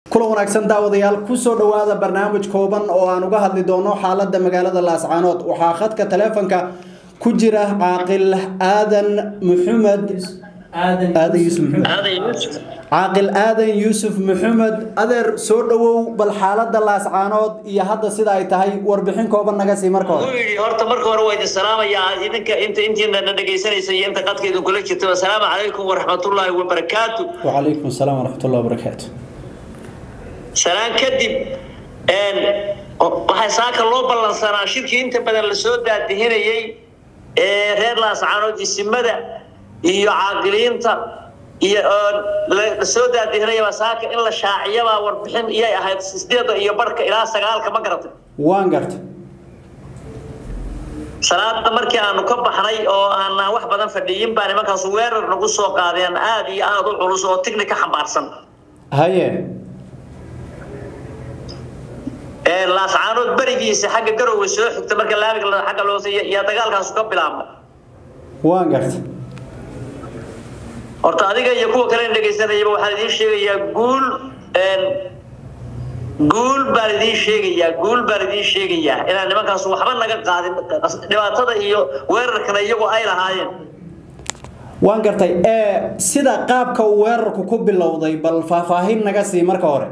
kulan wanaagsan daawadayaal kusoo dhowaada barnaamij kooban oo aan uga hadli doono xaalada magaalada laascaanood waxaa khadka taleefonka ku jira caaqil aadan muxamed aadan yuusuf maxamed caaqil aadan yuusuf maxamed adeer soo dhowow bal xaalada laascaanood iyo hadda sida ay tahay warbixin kooban naga sii marka hore yidhi horta marka hore waa idin salaamayaa idinka inta intiina na dhegaysanaysa iyo inta qadka idin kula jirta assalaamu calaykum waraxmatullaahi wabarakaatu wacalaykum asalaam waraxmatullahi wabarakaatu salaan kadib waxaa saaka loo ballansanaa shirkii inta badan lasoo daadihinayey ee reer laascaanood isimada iyo caaqiliinta iyo lasoo daadihinayaba saaka in la shaaciyabaa warbixin iyay ahayd sideeda iyo barhka ilaa sagaalka ma garatay waan garta salaada markii aanu ka baxnay oo aanaan wax badan fadhiyin baa nimankaasu weerar nagu soo qaadeen aada iyo aada u culus oo tigni ka xambaarsan haye laascaanood berigiisa xagga garowe soo xigta marka laamiga agga loos yaa dagaalkaasu ka bilaabma waan garta horta adiga iyo kuwa kale dhegaysanayaba waxaan idiin sheegayaa guul guul baan idiin sheegayaa guul baan idiin sheegayaa inaan nimankaas waxba naga qaadin dhibaatada iyo weerarkana iyagu ay lahaayeen waan gartay sida qaabka uu weerarku ku bilowday bal faahfaahin naga sii marka hore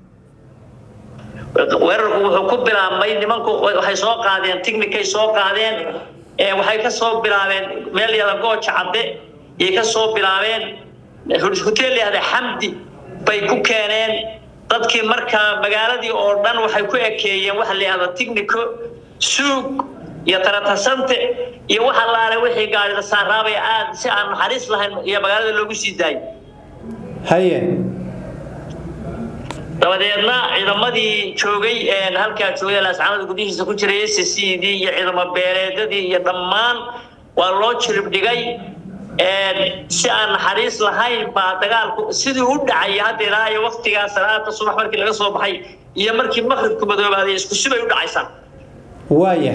weerarku wuxuu ku bilaabmay nimanku waxay soo qaadeen tignikay soo qaadeen waxay ka soo bilaabeen meel yada gooja cadde yay ka soo bilaabeen hotel yahda xamdi bay ku keeneen dadkii markaa magaaladii oo dhan waxay ku ekeeyeen waxa la yihahda tignico suug iyo taratasante iyo waxa laale wixii gaarida saaraabay aad si aan naxariis lahayn iyo magaalada loogu sii daayay haye dabadeedna ciidamadii joogay halkaa joogay laascaanada gudihiisa ku jiray s c d iyo ciidamo beeleedadii iyo dhammaan waa loo jirib dhigay si aan naxariis lahayn baa dagaalku sidii u dhacay hadda ilaa iyo waktigaa salaada subax markii laga soo baxay iyo markii maqribku madoobaaday isku sibay u dhacaysaa waaya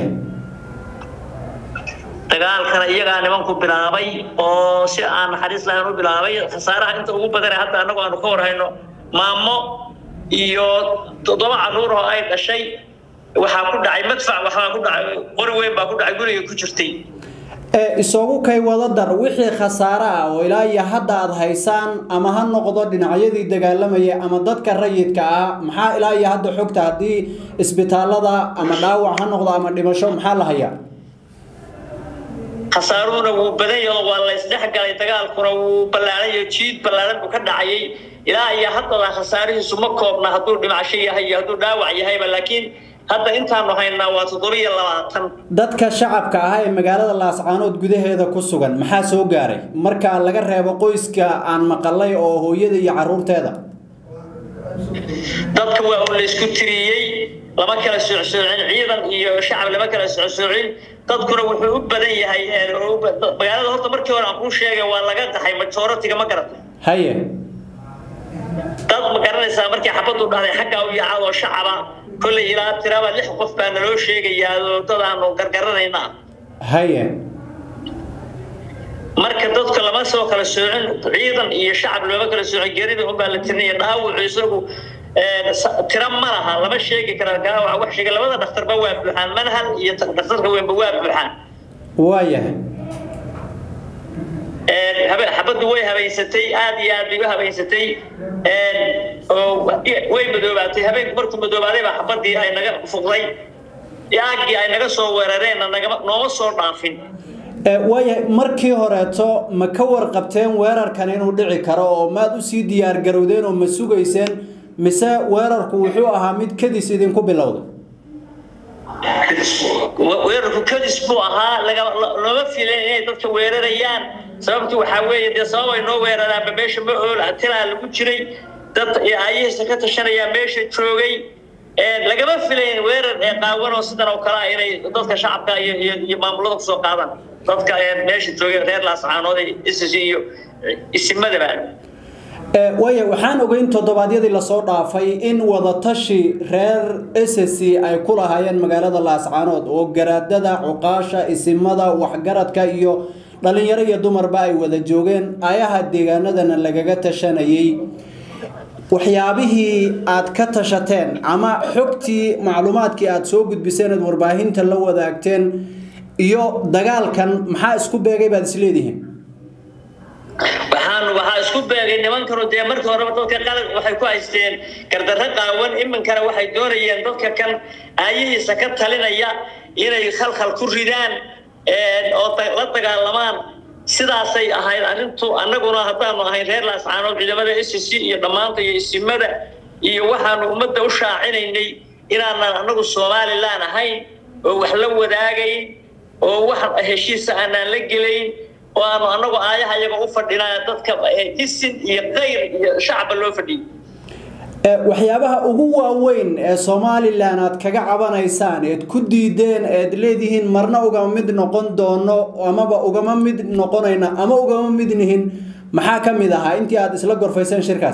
dagaalkana iyagaa nimanku bilaabay oo si aan naxariis lahayn u bilaabay khasaaraha inta ugu badana hadda annagu aanu ka warhayno maamo iyo toddoba caruur oo ay dhashay waxaa ku dhacay madfac waxaa ku dhacay qori weyn baa ku dhacay guriga ku jirtay isagu kay wada dar wixii khasaare ah oo ilaa iyo hadda aada haysaan ama ha noqdo dhinacyadii dagaalamaya ama dadka rayidka ah maxaa ilaa iyo hadda xogta haddii isbitaalada ama dhaawac ha noqdo ama dhimasho maxaa la hayaa khasaaruhuna wuu badan yaho waa la isdhexgalay dagaalkuna wuu ballaarayo jiid ballaaran buu ka dhacayay ilaa iyo haddada khasaarihiisu ma koobna hadduu dhimasho yahay iyo hadduu dhaawac yahayba laakiin hadda intaanu haynaa waa toddobiyo labaatan dadka shacabka ah ee magaalada laascaanood gudaheeda ku sugan maxaa soo gaaray marka laga reebo qoyska aan maqalay oo hooyada iyo caruurteeda dadka waa un la isku tiriyey lama kala socsoocin ciidan iyo shacab lama kala socsoocin dadkuna wuxuu u badan yahay magaalada horta markii hore aan kuu sheegay waa laga qaxay majoritiga ma garata haye dad ma garanaysaa markii xabadu dhahday xaggaa u yaacad oo shacaba kolley ilaa tiraba lix qof baa naloo sheegayaa oo dad aanu gargaranayna haye marka dadka lama soo kala soocin ciidan iyo shacab looma kala soocin gerida unbaa la tirinaya dhaawucu isagu tira ma laha lama sheegi kara gaawac wax sheega labada dhakhtarba waa buuxaan manhal iyo dhakhtarka weynba waa buuxaan waayahay xabaddu way habaysatay aad iyo aad bay u habaysatay oo way madoobaatay habeenku markuu madoobaaday baa xabadii ay naga fuqday aagii ay naga soo weerareenna nagama nooma soo dhaafin waayahay markii horeeto ma ka warqabteen weerarkan inuu dhici karo oo maad usii diyaar garowdeen oo ma sugayseen mise weerarku wuxuu ahaa mid kadis idinku bilowda weerarku kadis buu ahaa looma filan inay dadka weerarayaan sababtu waxaa weeye dee sabab ay noo weeraraanba meesha ma ool tilaa lagu jiray dad ayahiisa ka tashanayaa meesha joogay lagama filayn weerar ee qaawan oo sidan oo kale ah inay dadka shacabka iyo iyo maamulada kusoo qaadaan dadka meesha joogay reer laascaanood isis iyo isimadaba waaya waxaan ogeyn toddobaadyadii lasoo dhaafay in wadatashi reer ssc ay ku lahaayeen magaalada laascaanood oo garaadada cuqaasha isimada waxgaradka iyo dhalinyaro iyo dumarba ay wada joogeen ayaha deegaanadana lagaga tashanayay waxyaabihii aad ka tashateen ama xogtii macluumaadkii aad soo gudbiseen aad warbaahinta la wadaagteen iyo dagaalkan maxaa isku beegay baad isleedihiin waxaan waxaa isku beegay nimankanu dee markii horeba dadka qalad waxay ku haysteen gardarro qaawan iminkana waxay doonayeen dadka kan aayihiisa ka talinaya inay khalkhal ku ridaan oo la dagaalamaan sidaasay ahayd arrintu annaguna haddaanu ahayn reer laascaanood ciidamada s c iyo dhammaanta iyo isimada iyo waxaanu ummadda u shaacinaynay inaanan annagu somalilan ahayn oo wax la wadaagayn oo wax heshiisa aanaan la gelayn oo aanu annagu aayaha iyaga u fadhinaa dadka isin iyo kayr iyo shacba loo fadhiyo waxyaabaha ugu waaweyn ee somalilan aad kaga cabanaysaan eed ku diideen eed leedihiin marna ugama mid noqon doono amaba ugama mid noqonayna ama ugama mid nihin maxaa ka mid ahaa intii aad isla gorfayseen shirkaas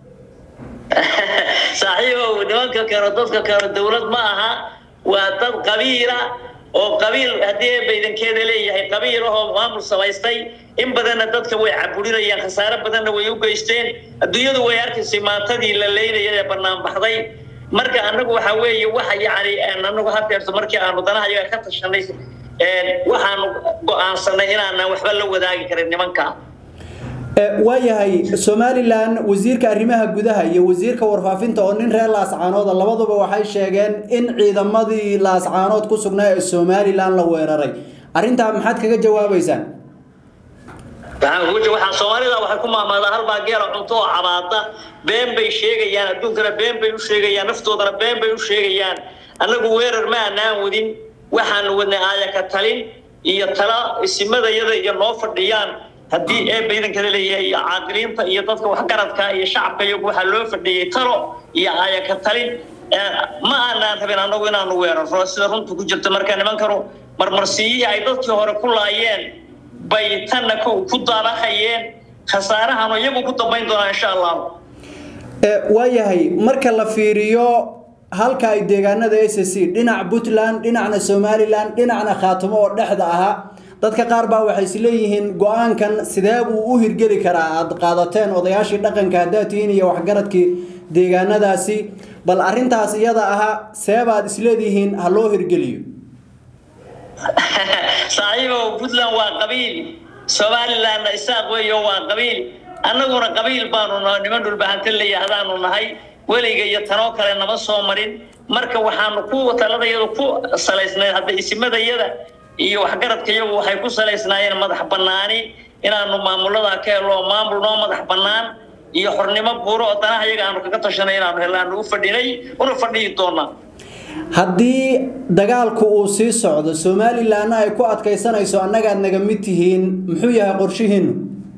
saaxiibow nimanka kano dadka kano dowlad ma aha waa dad qabiila oo qabiil haddii baydankeeda leeyahay qabiil ahoo maamul samaystay in badanna dadka way caburinayaan khasaare badanna way u geysteen adduunyadu way arkaysay maantadii la leynaya ee bannaan baxday marka annagu waxaa weeye waxa yacni annagu hadeerto markii aanu danaha iyaga ka tashanay waxaanu go-aansanay inaanan waxba la wadaagi karin nimanka waayahay somalilan wasiirka arrimaha gudaha iyo wasiirka warfaafinta oo nin reer laascaanooda labaduba waxay sheegeen in ciidamadii laascaanood ku sugnaa ee somalilan la weeraray arrintaa maxaad kaga jawaabaysaan waxaa soomaalida waxay ku maamaadaa halbaa geela cunto oo cabaada been bay sheegayaan adduunkana been bay u sheegayaan naftoodana been bay u sheegayaan annagu weerar ma anaan wadin waxaanu wadnay aayaka talin iyo tala isimadayada iyo noo fadhiyaan haddii ee baydankada leeyahay iyo caaqiliinta iyo dadka waxgaradka iyo shacabka iyagu waxaa loo fadhiyey talo iyo aayaka talin ma aanaan rabin annagu inaanu weerarro sida runta ku jirta marka nimankanu marmarsiyihii ay dadkii hore ku laayeen bay tanna ku daabahayeen khasaarahanu iyagu ku dambayn doonaa insha allah waayahay marka la fiiriyo halka ay deegaanada s c dhinac puntland dhinacna somalilan dhinacna khaatimo oo dhexda ahaa dadka qaar baa waxay isleeyihiin go-aankan sidee buu u hirgeli karaa aada qaadateen odayaashii dhaqanka haddaad tihiin iyo waxgaradkii deegaanadaasi bal arrintaas iyada ahaa seebaad isleedihiin ha loo hirgeliyo saaxiibow puntland waa qabiil somalilandna isaaq weeyo waa qabiil annaguna qabiil baanu niman dhulbahanta layahdaanu nahay weliga iyo tanoo kale nama soo marin marka waxaanu ku taladayadu ku salaysnayd hadda isimadayada iyo waxgaradka iyagu waxay ku salaysnaayeen madax bannaani inaanu maamuladaa ka helo maamul noo madax bannaan iyo xornimo buuro oo danaha iyaga aanu kaga tashanay inaanu helaanu u fadhinay una fadhiyi doonaa haddii dagaalku uu sii socdo somalilanna ay ku adkaysanayso annagaad naga mid tihiin muxuu yahay qorshihiinu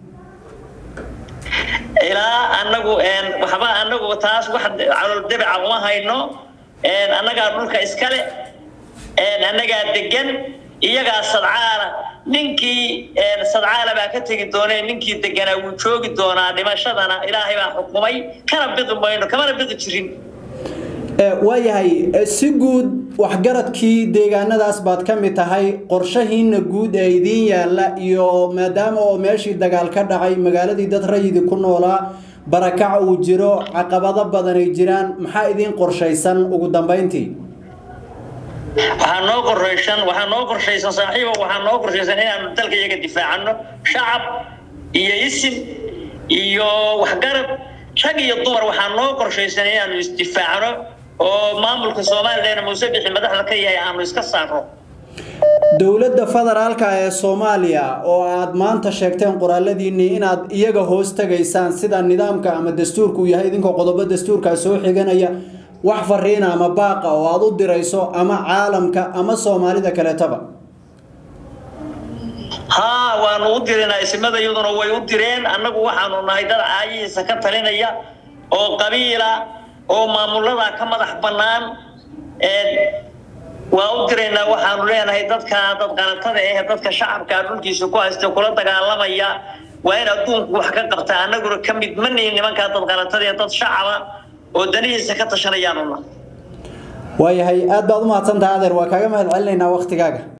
ilaa anagu waxba anagu taas wax calool dabica uma hayno annagaa dhulka iskale annagaa degan iyagaa sadcaala ninkii sadcaala baa ka tegi doone ninkii deganaa wuu joogi doonaa dhimashadana ilaahay baa xukumay kana bidi mayno kamana bidi jirin waayahay si guud waxgaradkii deegaanadaas baad ka mid tahay qorshahiina guud ee idiin yaalla iyo maadaama oo meeshii dagaal ka dhacay magaaladii dad rayidi ku noolaa barakac uu jiro caqabado badan ay jiraan maxaa idiin qorshaysan ugu dambayntii waxaa noo qorshaysan waxaa noo qorshaysan saaxiibo waxaa noo qorshaysan inaanu dalka iyaga difaacano shacab iyo isim iyo waxgarad rag iyo dumar waxaa noo qorshaysan inaanu isdifaacno oo maamulka somalilan muuse bixi madaxda ka yahay aanu iska saarno dowladda federaalka ee soomaaliya oo aad maanta sheegteen qoraaladiinii inaad iyaga hoos tagaysaan sida nidaamka ama dastuurku yahay idinkoo qodobo dastuurkaa soo xiganaya wax fariina ama baaqa oo aad u dirayso ama caalamka ama soomaalida kaleetaba haa waanu u dirinaa isimada iyaduna way u direen annagu waxaanu nahay dad caayihiisa ka talinaya oo qabiila oo maamulada ka madax bannaan waa u diraynaa waxaanu leenahay dadka dad qanatada eh dadka shacabka dhulkiisa ku haysta kula dagaalamaya waa in adduunku wax ka qabta annaguna ka mid ma nihin nimankaa dad qanatada ee dad shacaba oo danihiisa ka tashanayaanuna waayahay aad baad u mahadsantaha adeer waa kaaga mahad celinaynaa waktigaaga